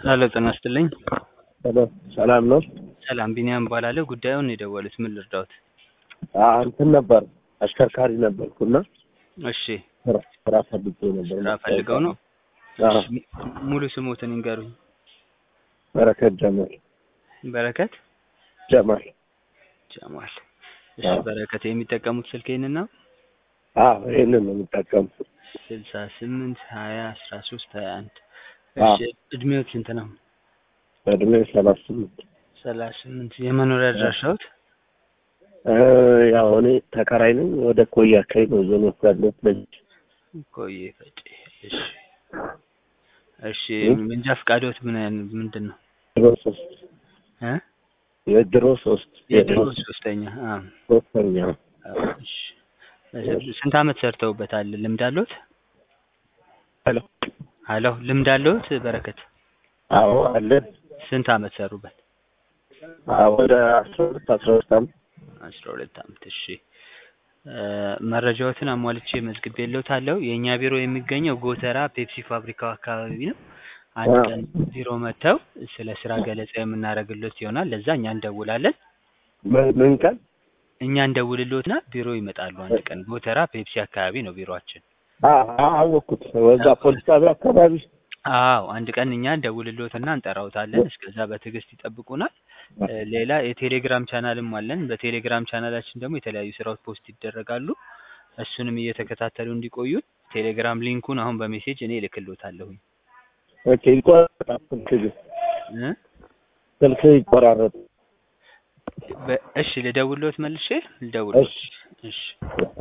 ሄሎ ጤና ይስጥልኝ። ሰላም ሰላም ነው። ሰላም ቢኒያም እባላለሁ። ጉዳዩን የደወሉት ምን ልርዳዎት? አ እንትን ነበር አሽከርካሪ ነበርኩና እሺ ስራ ስራ ፈልጌ ነበር። ስራ ፈልገው ነው? አዎ፣ እሺ፣ ሙሉ ስሞትን ይንገሩኝ። በረከት ጀማል በረከት ጀማል። ጀማል። እሺ አዎ። በረከት የሚጠቀሙት ስልክ ይህንን ነው? አዎ ይሄንን ነው የምጠቀምኩት። ስልሳ ስምንት ሀያ አስራ ሶስት ሀያ አንድ አዎ። እሺ እድሜዎት ስንት ነው? በእድሜ ሰላሳ ስምንት ሰላሳ ስምንት የመኖሪያ አድራሻዎት? እ ያው እኔ ተከራይ ነኝ። ወደ ኮያ አካባቢ ነው ዞን ውስጥ ያለሁት። ልጅ ቆየ ፈጬ። እሺ እሺ እ? መንጃ ፈቃዶት ምን አይነት- ምንድን ነው? ድሮ ሶስት እ? የድሮ ሶስት የድሮ ሶስተኛ አ ሶስተኛ እሺ ስንት አመት ሰርተውበታል? ልምድ አለዎት? ሄሎ ሀሎ ልምድ አለዎት በረከት? አዎ አለ ስንት አመት ሰሩበት? አዎ ወደ አስራ ሁለት አስራ ሁለት ዓመት አስራ ሁለት አመት እሺ እ መረጃዎትን አሟልቼ መዝግቤልዎታለሁ። የእኛ ቢሮ የሚገኘው ጎተራ ፔፕሲ ፋብሪካው አካባቢ ነው። አንድ አዎ። ቀን ቢሮ መጥተው ስለ ስራ ገለጻ የምናደርግልዎት ይሆናል። ለዛ እኛ እንደውላለን። ምን ምን ቀን እኛ እንደውልልዎትና ቢሮ ይመጣሉ። አንድ ቀን ጎተራ ፔፕሲ አካባቢ ነው ቢሮአችን። አዎ አዎ፣ አወቅኩት። ወዛ ፖሊስ ጣቢያ አካባቢ አዎ አንድ ቀን እኛ እንደውልልዎትና እንጠራዎታለን። እስከዛ በትዕግስት ይጠብቁናል። እ ሌላ የቴሌግራም ቻናልም አለን። በቴሌግራም ቻናላችን ደግሞ የተለያዩ ስራዎች ፖስት ይደረጋሉ። እሱንም እየተከታተሉ እንዲቆዩ ቴሌግራም ሊንኩን አሁን በሜሴጅ እኔ እልክልዎታለሁኝ። ኦኬ። ይቆራረጣል ስልክ ግን እ ስልክ ይቆራረጥ በ- እሺ ልደውልዎት መልሼ ልደውልዎት። እሺ እሺ